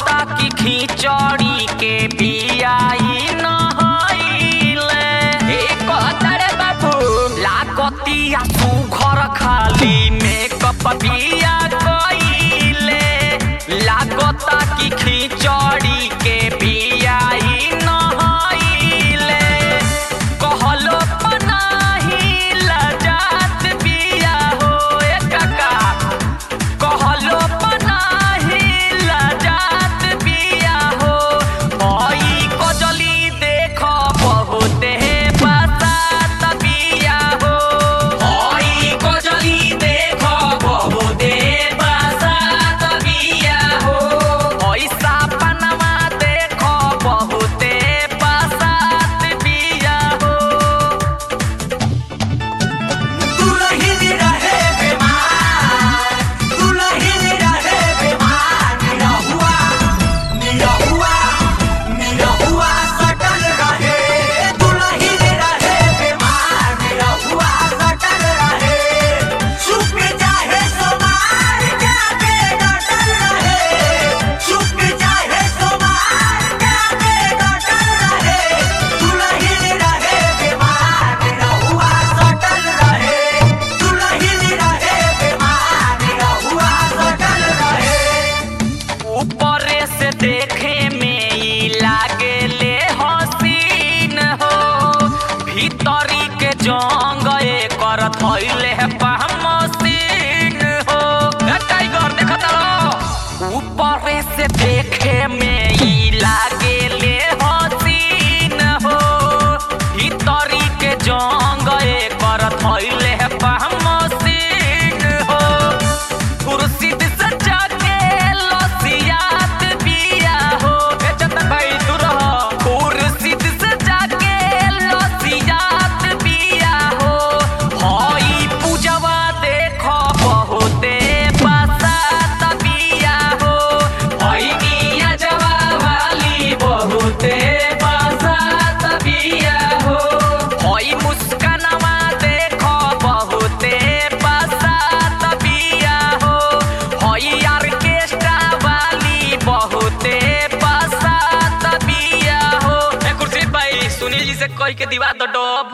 लागता कि खिचड़ी के बियाई नहइले ए कहतरे बाबू लागतिया सुघर खाली मेकअप बिया कइले लागता कि खिचड़ी के बियाई नहइले कहलो पनाही लजात बिया हो ए काका कहलो पनाही लजात बिया हो ओई कजली देख बहुते बसात बिया हो ओई कजली देख बहुते बसात बिया हो ओइसा पनमा देख बहुते बसात बिया हो दुलहिन रहे बीमार दुलहिन रहे बीमार निरहुआ निरहुआ निरहुआ सटल रहे दुलहिन रहे बीमार निरहुआ सटल रहे चुप जाहे सोमार जाके डटल रहे चुप जाहे सोमार जाके डटल रहे दुलहिन रहे बीमार निरहुआ सटल रहे दुलहिन रहे बीमार निरहुआ सटल रहे ऊपरे से देखे में ई लागेले हसीन हो भीतरी के जंग एकर थैले मसीन हो ए टाइगर देखत रहो ऊपरे से देखे में ई लागेले हसीन हो भीतरी के जंग एकर थैले मसीन हो कुर्सी सजा के लसियात बिया हो ए चंदन भाई तू रह कुर्सी सजा के लसियात बिया हो हई पूजवा देख बहुते बसात बिया हो हई मिया जवा वाली बहुते बसात बिया हो हई मुस्कानवा देख बहुते बसात बिया हो हई ऑर्केस्ट्रा वाली बहुते बसात बिया हो ए कुर्सी भाई सुनील जी से कह के दिवा दो डब